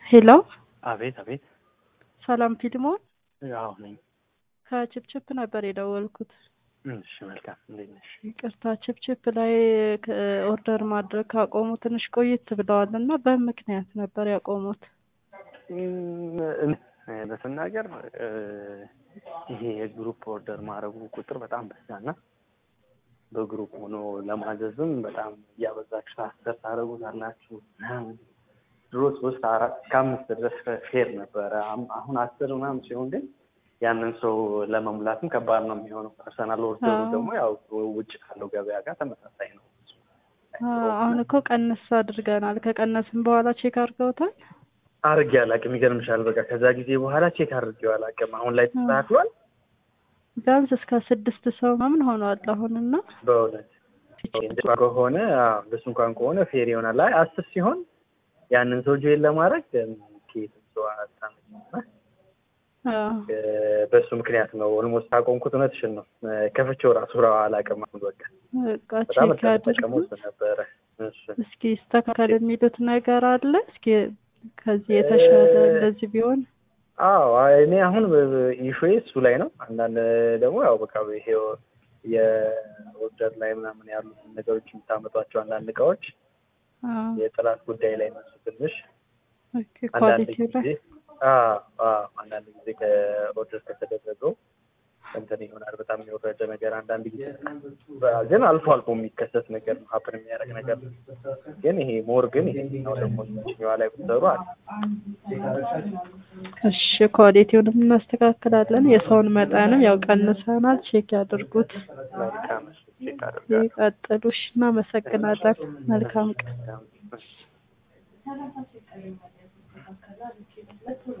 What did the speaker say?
ሄሎ አቤት አቤት። ሰላም ፊልሞን ያው ነኝ። ከችፕችፕ ነበር የደወልኩት። እሺ መልካም። እንዴት ነሽ? ይቅርታ ችፕችፕ ላይ ኦርደር ማድረግ ካቆሙ ትንሽ ቆየት ብለዋል እና በምክንያት ነበር ያቆሙት። በስናገር ይሄ የግሩፕ ኦርደር ማድረጉ ቁጥር በጣም በዛና በግሩፕ ሆኖ ለማዘዝም በጣም እያበዛችሁ አስር ታደርጉታላችሁ ምናምን። ድሮ ሶስት አራት እስከ አምስት ድረስ ፌር ነበረ። አሁን አስር ምናምን ሲሆን ግን ያንን ሰው ለመሙላትም ከባድ ነው የሚሆነው። ፐርሰናል ኦርደሩ ደግሞ ያው ውጭ ካለው ገበያ ጋር ተመሳሳይ ነው። አሁን እኮ ቀነስ አድርገናል። ከቀነስም በኋላ ቼክ አድርገውታል። አርጌ አላውቅም። ይገርምሻል። በቃ ከዛ ጊዜ በኋላ ቼክ አድርጌው አላውቅም። አሁን ላይ ተስተካክሏል። ቢያንስ እስከ ስድስት ሰው ምናምን ሆኗል አሁንና በእውነት ከሆነ እንደሱ እንኳን ከሆነ ፌር ይሆናል። አይ አስር ሲሆን ያንን ሰው ጆይን ለማድረግ ከየትም ሰው አታመጭም። በእሱ ምክንያት ነው ኦልሞስት አቆምኩት። እውነትሽን ነው። ከፍቼው ራሱ ራ አላውቅም። አሁን በቃ በጣም ተጠቀመው ነበረ። እስኪ ይስተካከል የሚሉት ነገር አለ። እስኪ ከዚህ የተሻለ እንደዚህ ቢሆን አዎ እኔ አሁን ኢሹዬ እሱ ላይ ነው። አንዳንድ ደግሞ ያው በቃ ይሄ የኦርደር ላይ ምናምን ያሉትን ነገሮች የምታመጧቸው አንዳንድ እቃዎች የጥራት ጉዳይ ላይ ነሱ ትንሽ አንዳንድ ጊዜ አንዳንድ ጊዜ ከኦርደር ከተደረገው እንትን ይሆናል። በጣም የወረደ ነገር አንዳንድ ጊዜ ግን አልፎ አልፎ የሚከሰት ነገር ነው፣ ሀፕን የሚያደርግ ነገር ነው። ግን ይሄ ሞር ግን ይሄኛው ደግሞ ችኛዋ ላይ ብትሰሩ አለ። እሺ ኳሊቲውንም እናስተካክላለን። የሰውን መጠንም ያው ቀንሰናል። ቼክ ያድርጉት። መልካም ቼክ አድርጋለሁ። ይቀጥሉ። እሺ እናመሰግናለን። መልካም ቀን።